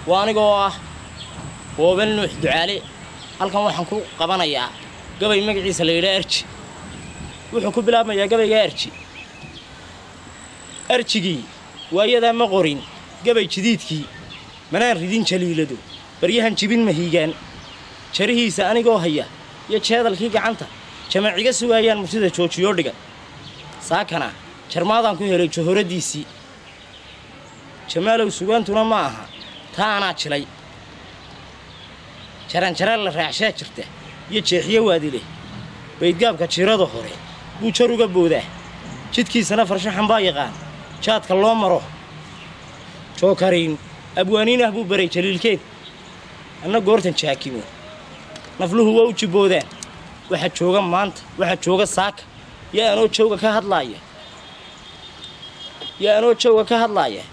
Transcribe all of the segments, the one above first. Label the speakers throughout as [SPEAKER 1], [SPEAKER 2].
[SPEAKER 1] waa anigoo ah boobel nuux ducaale halkan waxaan ku qabanayaa gabay magaciisa la yidhaa arji wuxuu ku bilaabmayaa gabaygaa arji arjigii waayadaa ma qorin gabay jidiidkii manaan ridin jaliiladu baryahan jibin mahiigaan jarihiisa anigoo haya iyo jeedalkii gacanta jamaciga sugaayaan murtida joojiyoo dhiga saakana jarmaadaan ku helay jahoraddiisii jamaalow sugaantuna ma aha taa anaa jilay jaranjara la raacshaa jirta iyo jeexiyo waadileh baydgaabka jirada hore buu jar uga boodaa jidkiisana farshaxan baa yaqaan jaadka loo maro jookariin abwaaniin ah buu baray jaliilkeed anna goortan jaakimo nafluhu waa u jibboodaan waxa jooga maanta waxa jooga saaka yaa anoo jawga ka hadlaaya yaa anoo jawga ka hadlaaya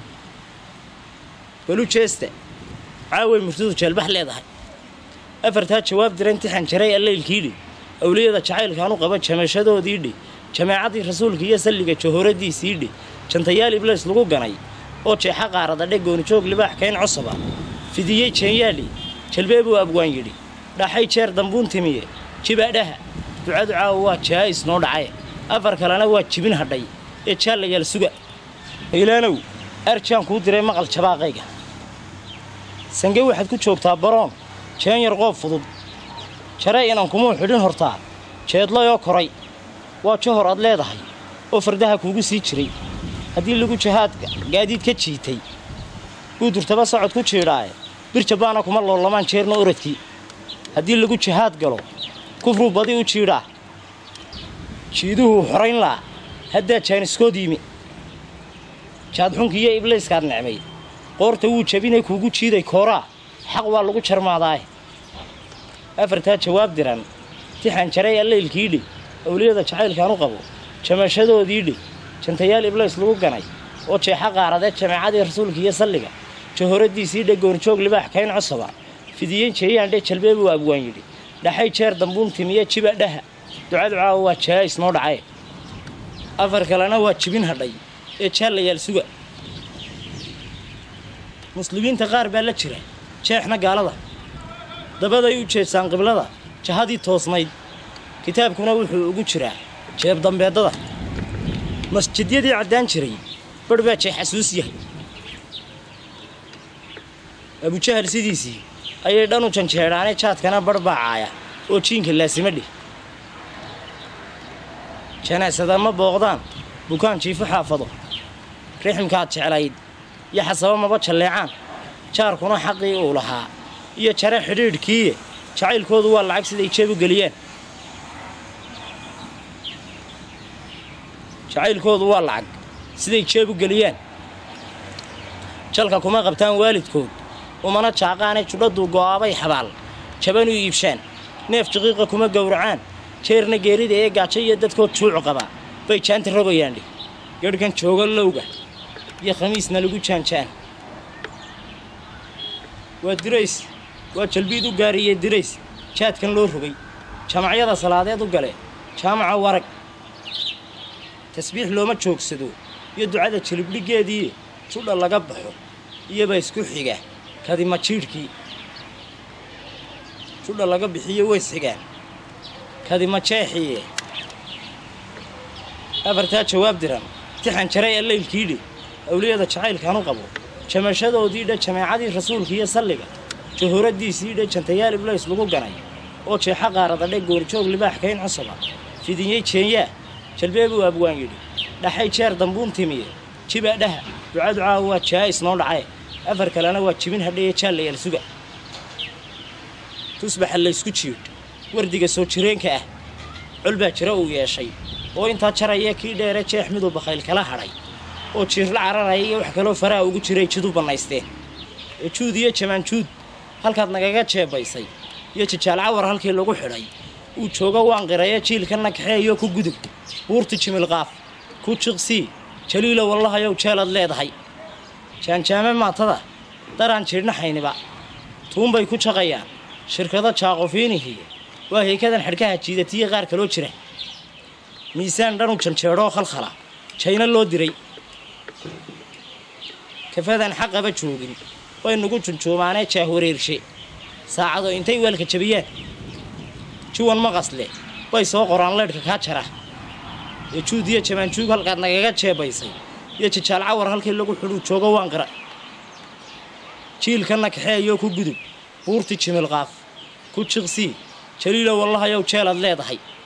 [SPEAKER 1] balu jeesta caaway murtidu jeelbax leedahay afartaa jawaab dira intixan jaray allaylkiidhi awliyada jacaylkaanu qaba jamashadoodiidhi jamaacaddii rasuulka iyo salliga jahoraddiisiidhi jantayaal iblays lagu ganay oo jeexa qaaradadhe goonijoog libaax kayn cosaba fidiyey jeenyaadhi jalbee buu abwaan yidhi dhaxay jeer dambuun timiye jibaadhaha ducadu caawa waa jaa'is noo dhacaye afar kalena waa jibin hadhay ee jaallayaal suga ilaanow arjaan kuu diray maqal jabaaqayga sange waxaad ku joogtaa baroon jeen yar qoob fudud jare inan kumuu xidhin hortaa jeedlayoo koray waa johor aad leedahay oo fardaha kuugu sii jiray haddii lagu jahaad gaadiid ka jiitay guudurtaba socod ku jiidhaaye bir jabbaana kuma loolamaan jeerna oradkii haddii lagu jahaad galo kufruu badi u jiidhaa jiiduhuu xorayn laa haddaa jaaniskood yimi jaadxunkiiyo iblayskaad necmay qoorta wuu jabinay kuugu jiiday kooraa xaq waa lagu jarmaadaaye afartaa jawaab diran tixan jaray allaylkiidhi awliyada jacaylkaan u qabo jamashadoodiidhi jantayaal iblays lagu ganay oo jeexa qaaradee jamaacadii rasuulka iyo salliga jahoraddiisiidhe goonjoog libaax kayn cosaba fidiyen jeeyaandhe jalbee buu abwaan yidhi dhaxay jeer dambuun timiye jiba dhaha ducadu caawa waa jaa'is noo dhacaye afar kalena waa jibin hadhay ee jaallayaal suga muslimiinta qaar baa la jira jeexna gaalada dabaday u jeedsaan qiblada jahadii toosnayd kitaabkuna wuxuu ugu jiraa jeeb dambeedada masjidyadii caddaan jiray barh baa jeex xasuus yahay abujahal sidiisii ayay dhan u janjeedhaane jaadkana barh baa caaya oo jiinka laasima dhih janaasada ma booqdaan bukaan jiifo xaafado riximkaad jeclayd iyo xasaba maba jalleecaan jaarkuna xaqii uu lahaa iyo jare xidhiidhkiiye jacaylkoodu waa lacag siday jeeb u geliyaan jacaylkoodu waa lacag siday jeeb u geliyaan jalka kuma qabtaan waalidkood umana jaaqaane judhaduu go'aabay xabaal jaban u iibshaan neef jiqiiqa kuma gowracaan jeerna geerida ee gaajo iyo dadkood juucu qaba bay jaanta rogayaandhi gadhkan jooga lowga iyo khamiisna lagu jaanjaan waa dirays waa jalbiid u gaariyey dirays jaadkan loo rogay jamacyada salaadeed u gale jaamaca warag tasbiix looma joogsado iyo ducada jilibdhiggeedii judha laga baxo iyoba isku xiga kadima jiidhkii judha laga bixiyo ways xigaan kadima jeexiye afartaa jawaab diran tixan jaray allaylkiidhi awliyada jacaylkaan u qabo jamashadoodiidhe jamaacadii rasuulka iyo salliga jahoraddiisiidhe jantayaal iblays lagu ganay oo jeexa qaaradadhe goorjoog libaax kayn cosaba fidiyey jeenyaa jalbee buu abwaan yidhi dhaxay jeer dambuun timiye jiba dhaha ducadu caawa waa jaa'is noo dhacaye afar kalena waa jibin hadhaye jaallayaal suga tusbaxa laysku jiidh wardiga soo jireenka ah col baa jira uu yeeshay oo intaa jaraya kii dheere jeex miduu bakayl kala hadhay oo jiirla cararaya iyo wax kaloo faraha ugu jiray jidu bannaysteen ee juud iyo jamaanjuud halkaad nagaga jeebaysay iyo jajaal cawar halkii lagu xidhay uu joogo waan qiraya jiilkanna kaxeeyo ku gudub buurta jimilqaaf ku jiqsii jaliilo wallahayow jeelaad leedahay jaanjaame maatada daraan jiidhnaxayniba tuunbay ku jaqayaan shirkado jaaqofiinihii waa heekadan xidhkaha jiidatiya qaar kaloo jira miisaan dhanu janjeedhoo khalkhala jayna loo diray kafadan xaqaba joogin way nagu junjuumaanee jaahwareershe saacado intay weelka jabiyaan juwan maqasle way soo qoraan leydhka kaa jara ee juud iyo jamaanjuug halkaad nagaga jeebaysay iyo jajaal cawar halkii lagu xidhuu joogo waan qara jiilkanna kaxeeyoo ku gudub buurti jimilqaaf ku jiqsii jaliilow wallahayow jeelaad leedahay